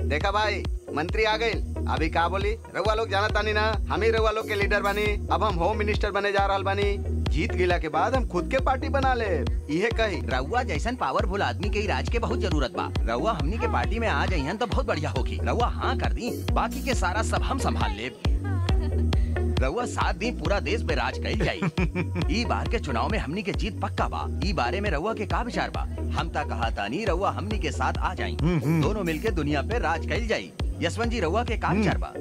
देखा भाई मंत्री आ गए अभी का बोली रउआ लोग जाना तानी ना हम ही रउआ लोग के लीडर बनी अब हम होम मिनिस्टर बने जा रहल बानी जीत गिला के बाद हम खुद के पार्टी बना ले इहे कही रउआ जैसन पावरफुल आदमी के ही राज के बहुत जरूरत बा रउआ हमनी के पार्टी में आ जाइहन तो बहुत बढ़िया होगी रउआ हाँ कर दी बाकी के सारा सब हम संभाल ले रउआ सात दिन पूरा देश पे राज कइल जाई ई बार के चुनाव में हमनी के जीत पक्का बा ई बारे में रउआ के का विचार बा हम ता कहा तानी रउआ हमनी के साथ आ जाई दोनों मिलके दुनिया पे राज कइल जाई यशवंत जी रउआ के का विचार बा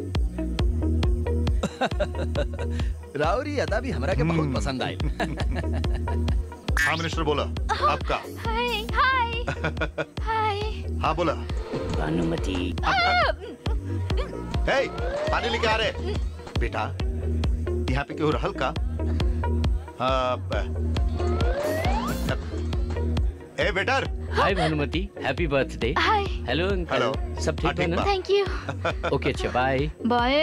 राउरी अदा भी हमरा के बहुत पसंद आई हाँ मिनिस्टर बोला आपका हाय हाय हाय हाँ बोला भानुमति हे पानी लेके आ रहे बेटा यहाँ पे क्यों रहल का हाँ, ब- ए बेटर hi Bhanumati happy birthday hi hello hello uncle सब ठीक है ना थैंक यू ओके अच्छा बाय बाय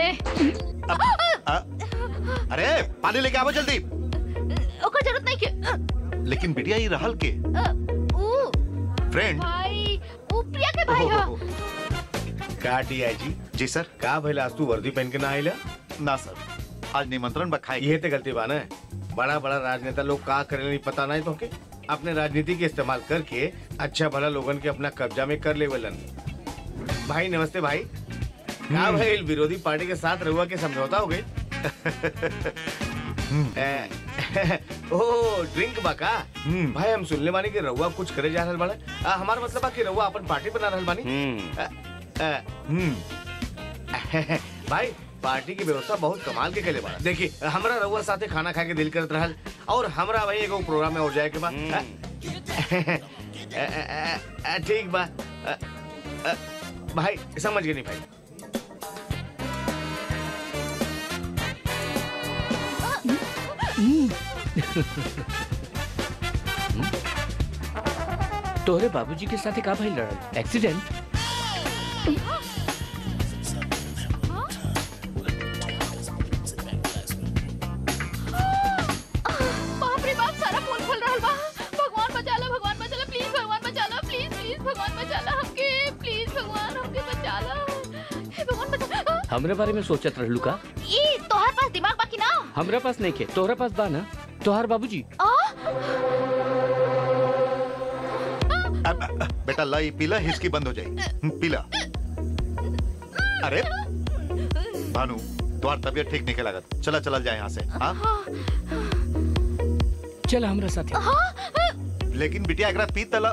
अरे पानी लेके आवो जल्दी ओकर जरूरत नहीं के लेकिन बिटिया ये रहल के ऊ फ्रेंड भाई ऊ प्रिया के भाई हो का टीआई जी जी सर का भइला आज तू वर्दी पहन के ना आइला ना सर आज निमंत्रण बखाई ये ते गलती बा ना बड़ा बड़ा राजनेता लोग का करेला नहीं पता नहीं तो के अपने राजनीति के इस्तेमाल करके अच्छा भला लोगन के अपना कब्जा में कर लेवलन भाई नमस्ते भाई का भइल विरोधी पार्टी के साथ रहुआ के समझौता हो गई ए, ओ ड्रिंक बा का भाई हम सुनले बानी कि रहुआ कुछ करे जा रहल बाड़े आ, हमार मतलब बा कि रहुआ अपन पार्टी बना रहल बानी अ, अ, हम्म। भाई पार्टी की व्यवस्था बहुत कमाल के कैले बा देखिए हमरा रउआ साथे खाना खा के दिल करत रहल और हमरा भाई एगो प्रोग्राम में और जाए के बा अ, अ, अ, अ, ठीक बा अ, अ, भाई समझ गए नहीं भाई तोहरे बाबूजी के साथ का भइल रहल एक्सीडेंट बाप रे बाप सारा पोल खोल रहल बा भगवान बचा ला भगवान बचा ला प्लीज भगवान बचा ला प्लीज प्लीज भगवान बचा ला हमके प्लीज भगवान हमके बचा ला हे भगवान बचा हमरे बारे में सोचत रहलू का ई तोहर पास दिमाग बाकी ना हमरा पास नहीं के तोहरा पास बा ना तोहार बाबूजी आ अब, अ, बेटा ला ये पीला हिचकी बंद हो जाए पीला अरे भानु तुम्हार तबीयत ठीक नहीं के लागत चला चला जाए यहाँ से हाँ चल हमरा साथे लेकिन बिटिया एकरा पी तला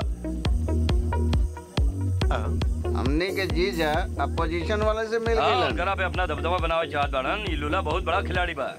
हमने के जीजा अपोजिशन वाले से मिल हाँ, गए उनकरा पे अपना दबदबा बनावे चाहत बाड़न ई लूला बहुत बड़ा खिलाड़ी बा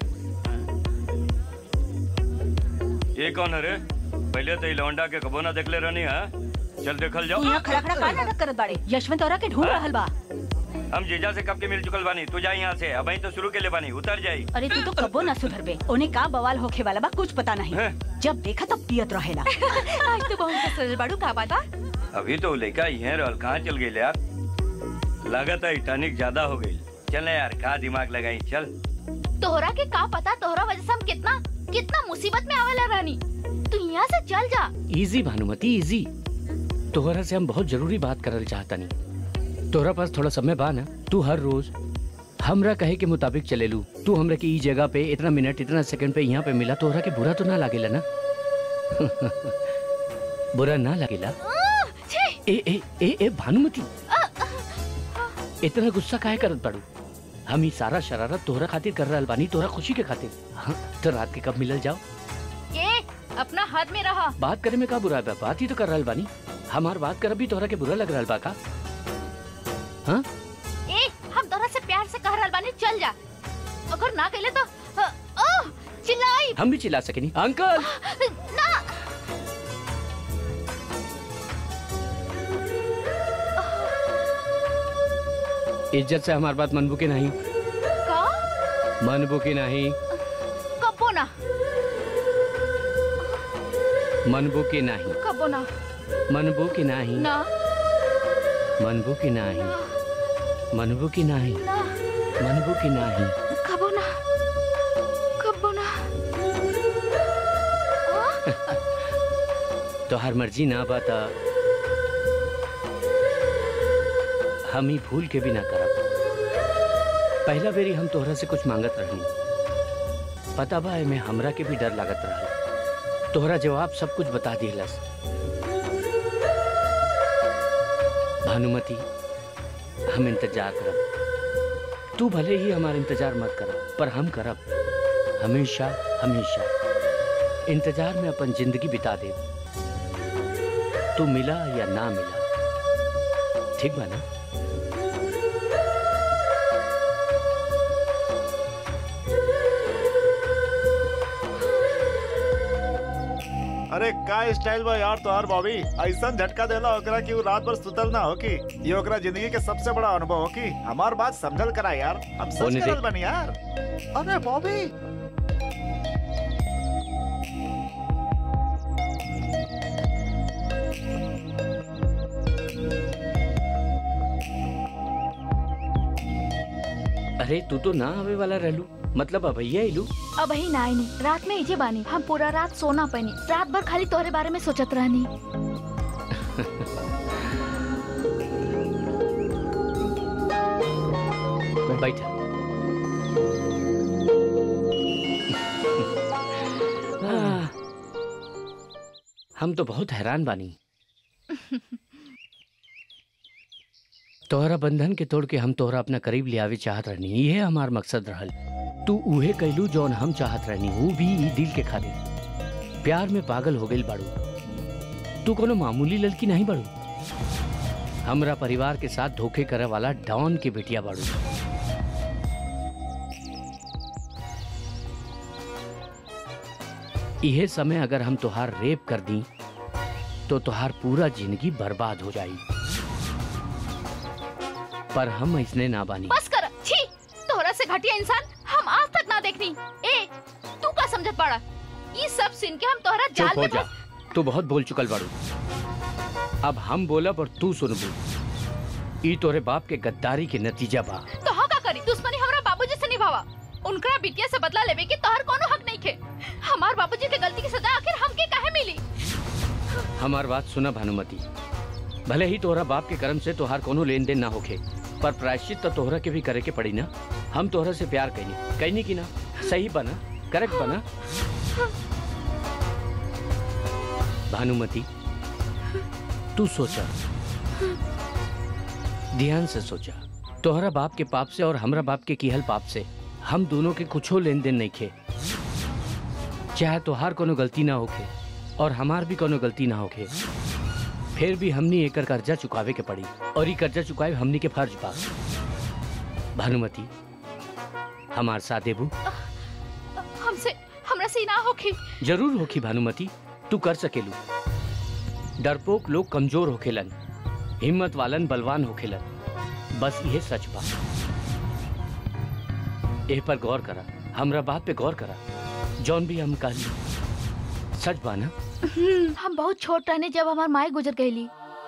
ये कौन है रे पहले तो ई लौंडा के कबो ना देखले रहनी है चल देखल जाओ यहाँ खड़ा खड़ा का नाटक करत बाड़े यशवंत औरा के ढूंढ हाँ? रहल बा हम जीजा से कब के मिल चुकल बानी तू जा यहाँ से अब तो शुरू के ले बानी उतर जाई अरे तू तो कबो ना सुधरबे उन्हें का बवाल होखे वाला बा कुछ पता नहीं हैं? जब देखा तब पियत रहेला आज तो बहुत सजल बाड़ू का बात बा अभी तो लड़का यहाँ रहल कहाँ चल गई यार लागत है टॉनिक ज्यादा हो गई चल ना यार का दिमाग लगाई चल तोहरा के का पता तोहरा वजह से हम कितना कितना मुसीबत में आवेला रानी तू यहाँ से चल जा इजी भानुमति इजी तोहरा से हम बहुत जरूरी बात करल चाहतनी तोहरा पास थोड़ा समय बा ना तू हर रोज हमरा कहे के मुताबिक चलेलू तू हमरा के ई जगह पे इतना मिनट इतना सेकंड पे यहाँ पे मिला तोहरा के बुरा तो ना लागेला ना बुरा ना लागेला ए ए ए ए भानुमति इतना गुस्सा काहे करत बाड़ू हम ई सारा शरारत तोहरा खातिर कर रहल बानी तोहरा खुशी के खातिर हाँ, तो रात के कब मिलल जाओ ए अपना हाथ में रहा बात करे में का बुरा बा बात ही तो कर रहल बानी हमार बात करब भी तोहरा के बुरा लग रहल बा का हाँ ए हम तोहरा से प्यार से कह रहल बानी चल जा अगर ना कहले तो अ, ओ चिल्लाई हम भी चिल्ला सकेनी अंकल ना इज्जत से हमार बात मनबू के नहीं का मनबू की नहीं कबो ना मनबू की नहीं कबो ना मनबू की नहीं ना मनबू की नहीं मनबू की नहीं ना मनबू की नहीं कबो ना कबो ना तो हर मर्जी ना बाता हम ही भूल के भी ना करब पहला बेरी हम तोहरा से कुछ मांगत रहनी पता बा में हमरा के भी डर लागत रहल तोहरा जवाब सब कुछ बता दिलस भानुमति हम इंतजार करब तू भले ही हमारा इंतजार मत करब पर हम करब हमेशा हमेशा इंतजार में अपन जिंदगी बिता दे तू मिला या ना मिला ठीक बा ना अरे का स्टाइल बा यार तोहार बॉबी ऐसा झटका देला ओकरा कि उ रात भर सुतल ना हो कि ये ओकरा जिंदगी के सबसे बड़ा अनुभव हो कि हमार बात समझल करा यार हम सच होने दे। करल बनी यार अरे बॉबी अरे तू तो ना आवे वाला रहलू मतलब अभैया इलू अब ही ना आईनी रात में इजे बानी हम पूरा रात सोना पैनी रात भर खाली तोहरे बारे में सोचत रहनी बैठा आह, हम तो बहुत हैरान बानी तोहरा बंधन के तोड़ के हम तोहरा अपना करीब ले आवे चाहत रहनी ये हमार मकसद रहल तू उहे कैलू जौन हम चाहत रहनी वो भी ई दिल के खातिर प्यार में पागल हो गई बाड़ू तू कोनो मामूली लड़की नहीं बाड़ू हमरा परिवार के साथ धोखे करे वाला डॉन के बेटिया बाड़ू इहे समय अगर हम तोहार रेप कर दी तो तोहार पूरा जिंदगी बर्बाद हो जाई पर हम इसने ना बानी बस कर छी तोहरा से घटिया इंसान हम आज तक ना देखनी ए तू का समझत पड़ा ये सब सुन के हम तोहरा चुप जाल हो में जा फंस तू बहुत बोल चुकल बाड़ू अब हम बोलब और तू सुनबू ई तोरे बाप के गद्दारी के नतीजा बा तो हाँ का करी दुश्मनी हमरा बाबूजी से निभावा उनकरा बिटिया से बदला लेवे के तोहर कोनो हक नहीं खे हमार बाबूजी के गलती की सजा आखिर हमके काहे मिली हमार बात सुना भानुमति भले ही तोहरा बाप के कर्म से तोहार कोनो लेन देन ना होखे पर प्रायश्चित तो तोहरा के भी करे के पड़ी ना हम तोहरा से प्यार कैनी कैनी की ना सही बना करेक्ट बना भानुमति तू सोचा ध्यान से सोचा तोहरा बाप के पाप से और हमरा बाप के किहल पाप से हम दोनों के कुछो लेन देन नहीं खे चाहे तोहार कोनो गलती ना होखे और हमार भी कोनो गलती ना होखे फिर भी हमनी एकर कर्जा चुकावे के पड़ी और ई कर्जा चुकाए हमनी के फर्ज बा भानुमति हमार साथ देबू हमसे हमरा से ना होखी जरूर होखी भानुमति तू कर सकेलू डरपोक लोग कमजोर होखेलन हिम्मत वालन बलवान होखेलन बस यह सच बा एह पर गौर करा हमरा बात पे गौर करा जौन भी हम कहली सच बा ना हम बहुत छोट रहने जब हमार माए गुजर गईली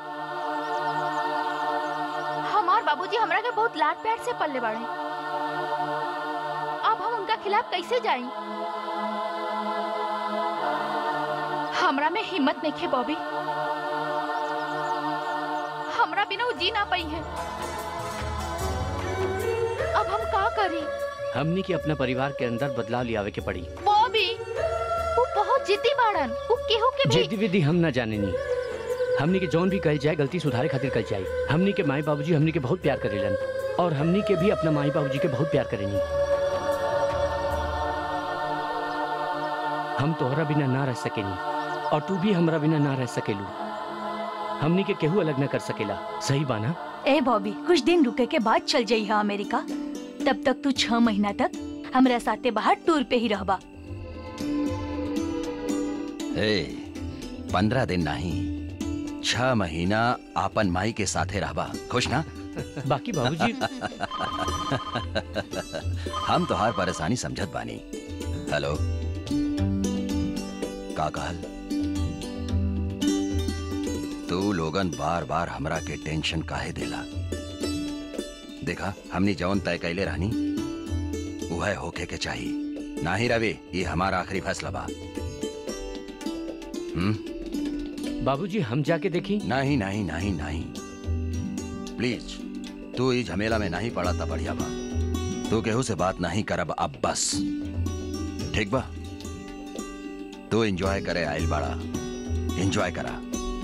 हमार बाबूजी हमरा के बहुत लाड प्यार से पल्ले बाड़े अब हम उनका खिलाफ कैसे जाई हमरा में हिम्मत नहीं खे बॉबी हमरा बिना वो जी ना पाई है अब हम का करी हमनी के अपना परिवार के अंदर बदलाव लियावे के पड़ी बॉबी वो बहुत जिद्दी बाड़न वो केहू के भी जेदी विधि हम ना जाने नी हमनी के जौन भी कल जाए गलती सुधारे खातिर कल जाए हमनी के माई बाबूजी हमनी के बहुत प्यार करेलन और हमनी के भी अपना माई बाबूजी के बहुत प्यार करेनी हम तोहरा बिना ना रह सकेनी और तू भी हमरा बिना ना रह सकेलू हमनी के केहू अलग ना कर सकेला सही बाना ए बॉबी कुछ दिन रुके के बाद चल जाई हा अमेरिका तब तक तू छह महीना तक हमरा साथे बाहर टूर पे ही रहबा ए पंद्रह दिन नहीं छह महीना आपन माई के साथे रहबा खुश ना बाकी बाबूजी हम तोहार परेशानी समझत बानी हेलो का कहल तू लोगन बार बार हमरा के टेंशन काहे देला देखा हमनी जौन तय कैले रहनी वह होके के चाहिए ना ही रवि ये हमारा आखिरी फैसला बा हम्म बाबूजी हम जाके देखी नहीं नहीं नहीं नहीं प्लीज तू ई झमेला में नहीं पड़ा था बढ़िया बा तू केहू से बात नहीं करब अब बस ठीक बा तू एंजॉय करे आइल बाड़ा एंजॉय करा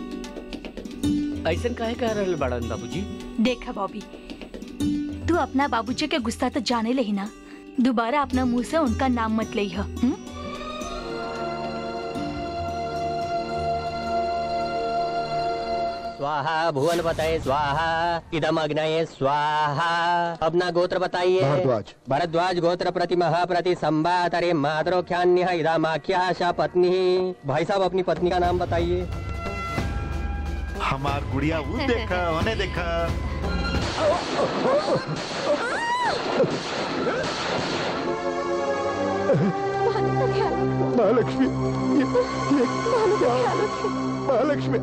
ऐसन काहे कह रहल बड़न बाबूजी देखा बॉबी तू अपना बाबूजी के गुस्सा तो जाने ले ही ना दोबारा अपना मुंह से उनका नाम मत ले स्वाहा भुवन बताए स्वाहा इदम अग्नये स्वाहा अपना गोत्र बताइए भारद्वाज। भरद्वाज गोत्र प्रति महाप्रति संवातरे मातरोख्यान्य इदामाख्या सा पत्नी भाई साहब अपनी पत्नी का नाम बताइए हमार गुड़िया वो देखा उन्हें देखा महालक्ष्मी ये, ये महालक्ष्मी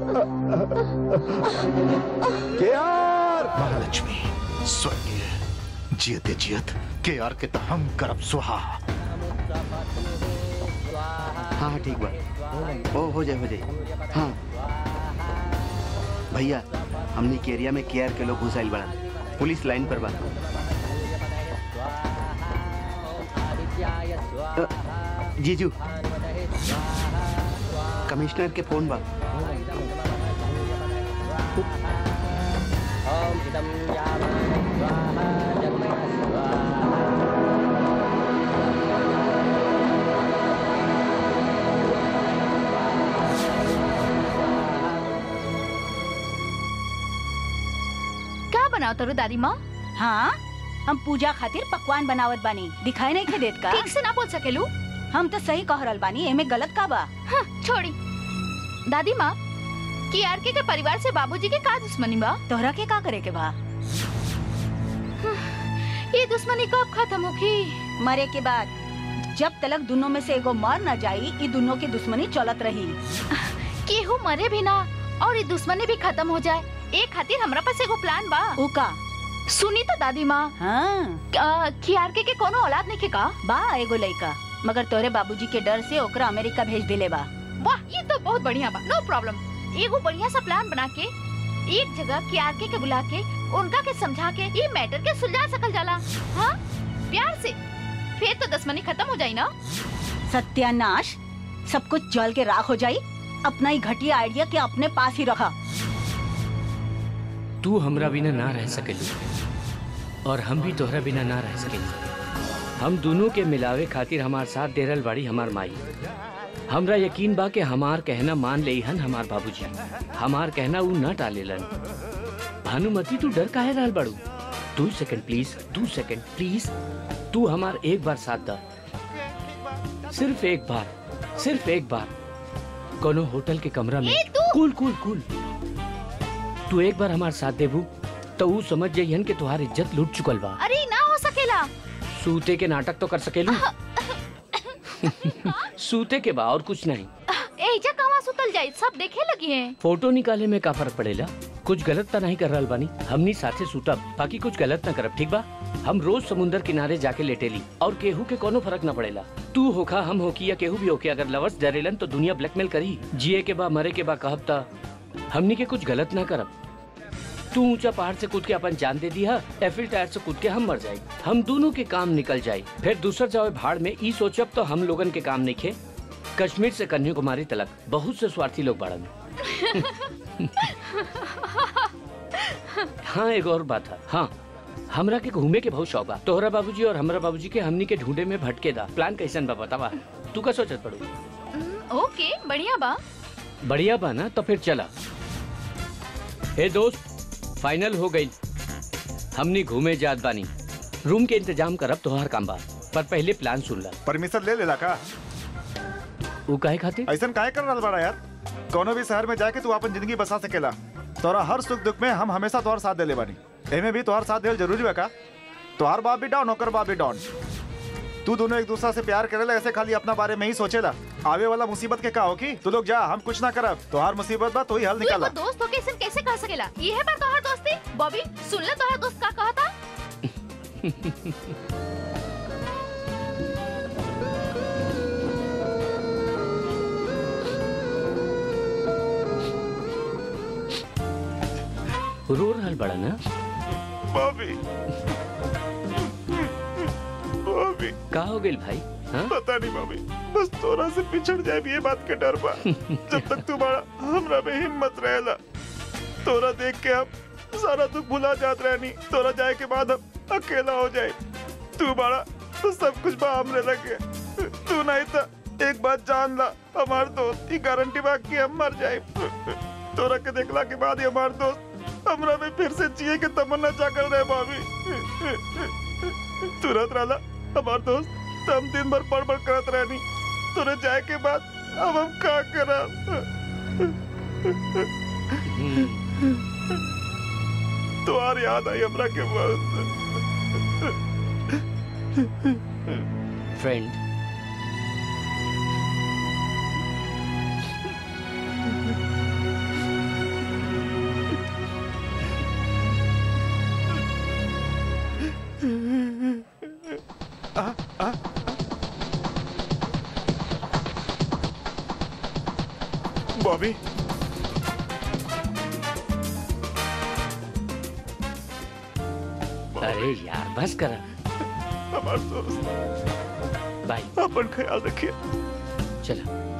के यार महालक्ष्मी स्वर्गीय जियते जियत के आर के तो हम करब सुहा हाँ हाँ ठीक बा ओ हो जाए हो जाए हाँ भैया हमनी के एरिया में केआर के लोग घुसाइल बड़ा पुलिस लाइन पर बा अ, जीजू कमिश्नर के फोन बा ओम इदम यावत् स्वाहा जन्मय स्वाहा का बनाओ तरू दादी माँ हाँ हम पूजा खातिर पकवान बनावत बानी दिखाई नहीं के देत का ठीक से ना बोल सकेलू हम तो सही कह रहल बानी एमे गलत का बा हाँ, छोड़ी दादी माँ की आर के परिवार से बाबूजी के का दुश्मनी बा तोहरा के का करे के बा ये दुश्मनी कब खत्म होगी मरे के बाद जब तलक दोनों में से एगो मर न जाई ई दोनों की दुश्मनी चलत रही केहू मरे भी ना और ये दुश्मनी भी खत्म हो जाए एक खातिर हमरा पास एगो प्लान बा ऊ का सुनी तो दादी माँ हाँ खियारके के कोनो औलाद नहीं के का बा एगो लइका मगर तोरे बाबूजी के डर से ओकरा अमेरिका भेज दिले बा वाह ये तो बहुत बढ़िया बा नो प्रॉब्लम एगो बढ़िया सा प्लान बना के एक जगह कियारके के बुला के उनका के समझा के ये मैटर के सुलझा सकल जाला हाँ प्यार से फिर तो दुश्मनी खत्म हो जाई ना सत्यानाश सब कुछ जल के राख हो जाई अपना ही घटिया आइडिया के अपने पास ही रखा तू हमरा बिना ना रह सकेली और हम भी तोहरा बिना ना रह सकेली हम दोनों के मिलावे खातिर हमार साथ देरल बाड़ी हमार माई हमरा यकीन बा कि हमार कहना मान ले हन हमार बाबूजी हमार कहना ऊ न टालेलन भानुमति तू डर काहे रहल बाड़ू दू सेकंड प्लीज दू सेकंड प्लीज तू हमार एक बार साथ दा सिर्फ एक बार सिर्फ एक बार कोनो होटल के कमरा में ए, तू! कूल कूल कूल तू एक बार हमार साथ देबू तो ऊ समझ जाइहन कि तुहार इज्जत लूट चुकल बा अरे ना हो सकेला सूते के नाटक तो कर सकेलू सूते के बा और कुछ नहीं एजा कहवा सुतल जाई सब देखे लगी हैं फोटो निकाले में का फर्क पड़ेला कुछ गलत तो नहीं कर रहल बानी हमनी साथे सूतब बाकी कुछ गलत न करब ठीक बा हम रोज समुंदर किनारे जाके लेटेली और केहू के कोनो फर्क न पड़ेला तू होखा हम होकी या केहू भी होके अगर लवर्स डरेलन तो दुनिया ब्लैकमेल करी जिए के बा मरे के बा कहब ता हमनी के कुछ गलत ना करब तू ऊंचा पहाड़ से कूद के अपन जान दे दिया एफिल टायर से कूद के हम मर जाए हम दोनों के काम निकल जाए फिर दूसर जाओ भाड़ में ई सोचब तो हम लोगन के काम नहीं खे कश्मीर से कन्याकुमारी तलक बहुत से स्वार्थी लोग बाड़न हाँ एक और बात है हाँ हमरा के घूमे के बहुत शौक बा तोहरा बाबूजी और हमरा बाबूजी के हमनी के ढूंढे में भटके दा प्लान कैसन बा बतावा तू का सोचत पड़ू हम्म, ओके बढ़िया बा बढ़िया बा ना तो फिर चला हे दोस्त फाइनल हो गई हमनी घूमे जात बानी रूम के इंतजाम करब तोहार काम बा पर पहले प्लान सुन ला परमिशन ले लेला का ऊ काहे खातिर ऐसा काहे कर रहल बड़ा यार कोनो भी शहर में जाके तू अपन जिंदगी बसा सकेला तोरा हर सुख दुख में हम हमेशा तोहर साथ देले बानी एमे भी तोहर साथ देल जरूरी बा का तोहर बाप भी डाउन ओकर बाप भी डाउन तू दोनों एक दूसरा से प्यार करेला ऐसे खाली अपना बारे में ही सोचेला आवे वाला मुसीबत के का हो की तू लोग जा हम कुछ ना करब तोहार मुसीबत बा तो ही हल तू एगो निकाला दोस्त होके इसन कैसे कह सकेला ये है पर तोहर दोस्ती बॉबी सुन ले तोहर दोस्त का कहा था रो रहल बड़ा ना बॉबी बॉबी का हो गइल भाई हाँ पता नहीं बॉबी बस तोरा से पिछड़ जाए भी ये बात के डर बा जब तक तुम्हारा हमरा में हिम्मत रहेला तोरा देख के हम सारा दुख भुला जात रहनी तोरा जाए के बाद हम अकेला हो जाए तू बड़ा तो सब कुछ बा हमरे लगे तू नहीं था एक बात जान ला हमार दोस्त की गारंटी बा कि हम मर जाए तोरा के देखला के बाद ही हमार दोस्त हमरा में फिर से जिए के तमन्ना जागल रहे भाभी तुरंत रहला हमार दोस्त तो हम दिन भर पढ़ पढ़ करत रहनी तोरे जाए के बाद अब हम का करब तोहार याद आई हमरा के बहुत फ्रेंड बॉबी अरे यार बस करा हमार दोस्त बाय अपन ख्याल रखिए चला